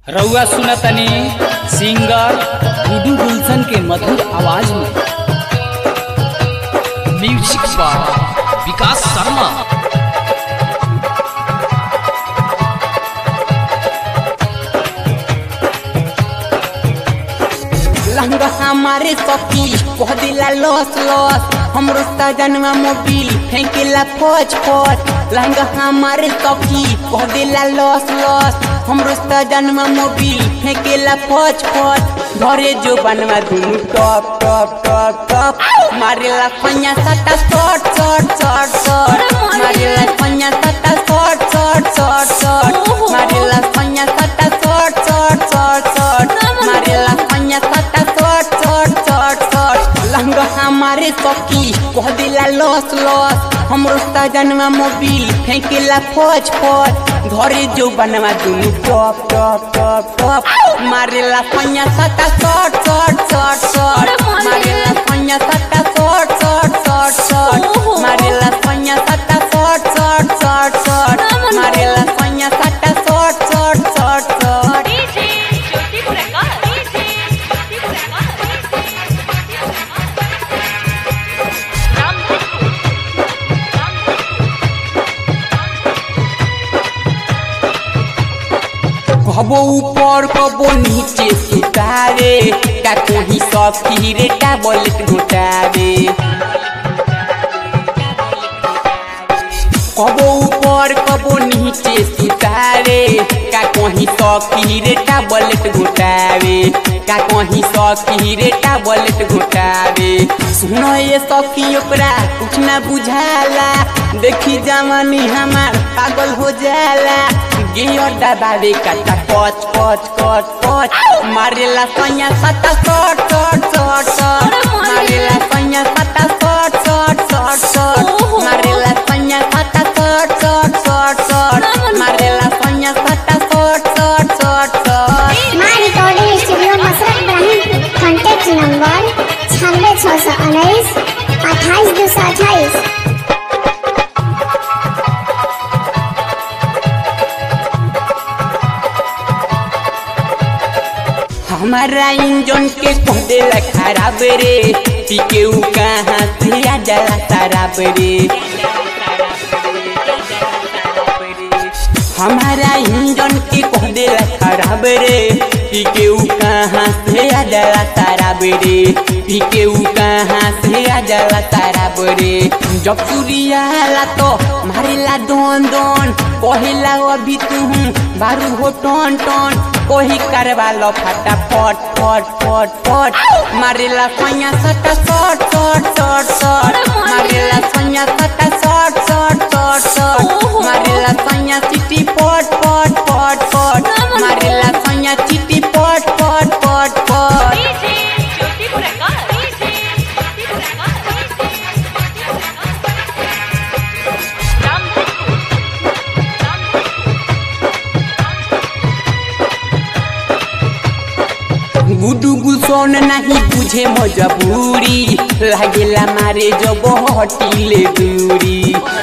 रउआ सुनतनी सिंगर गुडू गुलशन के मधुर आवाज में म्यूजिक बाय विकास शर्मा लहंगा हमारे सखी कह दिला लॉस लॉस हमरो सजनवा मोबिल फेंकेला फौज फौज लहंगा हमारे सखी कह दिला लॉस लॉस हमरो सजनवा मोबिल फेंकेला फौज फौज घरे जो बनवा दुनु टॉप टॉप टॉप टॉप मारेला फैया सटा शॉट शॉट शॉट शॉट मारेला फैया सटा शॉट शॉट शॉट शॉट मारेला फैया सटा शॉट शॉट शॉट शॉट मारेला फैया सटा shot shot shot shot lehenga हमारे सखी कह दिला लॉस लॉस हमरो सजनवा मोबिल फेंकेला फौज फौज घरे जो बनवा दुनु टॉप टॉप टॉप टॉप मारेला फैया सटा शॉट शॉट शॉट शॉट मारेला फैया सटा शॉट शॉट शॉट शॉट मारेला फैया सटा शॉट शॉट शॉट शॉट मारेला फैया सटा shot shot shot shot DJ Jyoti Prakash DJ Jyoti Prakash Ram कबो ऊपर कबो नीचे सुतारे का कोही सखी रे टैबलेट घुटावे कबो ऊपर कबो नीचे सुतारे का कोही सखी रे टैबलेट घुटावे का कोही सखी रे टैबलेट घुटावे सुनो ये सखी ओकरा कुछ ना बुझाला देखी जवानी हमार पागल हो जाला गियर दबावे काटा पच पच पच पच मारेला सैया सटा शॉट शॉट शॉट शॉट मारेला सैया सटा शॉट शॉट शॉट शॉट मारेला सैया सटा शॉट शॉट शॉट शॉट मारेला सैया सटा shot shot shot shot Maa recording studio Musarrat Ibrahim contact number छियानवे छः सौ उन्नीस अट्ठाईस दो सौ अट्ठाईस हमारा इंजन के कह देला खराब रे पीके उ कहाँ से आ जाला शराब रे हमारा इंजन के कह देला खराब रे पीके उ कहाँ से आ जाला शराब रे पीके उ कहाँ से आ जाला शराब रे जब सूर्याला तो मारेला दोन दोन कहेला अभी तू बारू हो टन टन कोही करवा लो फटा फट फट फट फट मारेला सैया सटा शॉट शॉट शॉट शॉट मारेला सैया सटा शॉट शॉट शॉट शॉट मारेला सैया चिट्टी पट पट पट पट मारेला सैया चिट्टी पट पट पट पट डीजे ज्योति प्रकाश डीजे ज्योति प्रकाश राम गुडू गुलसन नहीं बुझे मजबूरी लागेला मारे जब हटिले दूरी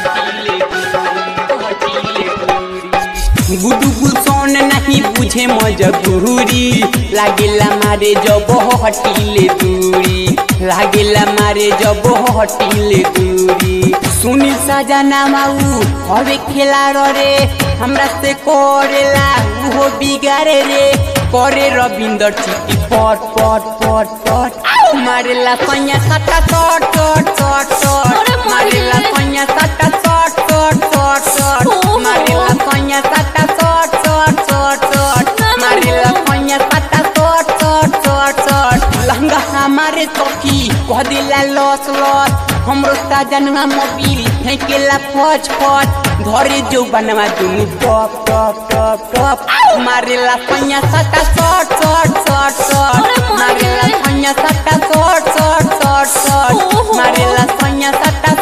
गुडू गुलसन नहीं बुझे मजबूरी लागेला मारे जब हटिले दूरी लागेला मारे जब हटिले दूरी सुनील सजना माऊ हवे खेला रे हमरा से करेला उहो बिगारे रे करे रविंदर चिट्टी पट पट पट पट मारेला सैया सटा शॉट शॉट शॉट शॉट मारेला सैया सटा शॉट शॉट शॉट शॉट मारेला सैया सटा शॉट शॉट शॉट शॉट मारेला सैया सटा shot shot shot shot lehenga हमारे सखी कह दिला लॉस लॉस हमरो सजनवा मोबिल फेंकेला फौज फौज घरे जो बनवा दुनु टॉप टॉप टॉप टॉप मारेला सैया सटा शॉट शॉट शॉट शॉट मारेला सैया सटा शॉट शॉट शॉट शॉट मारेला सैया सटा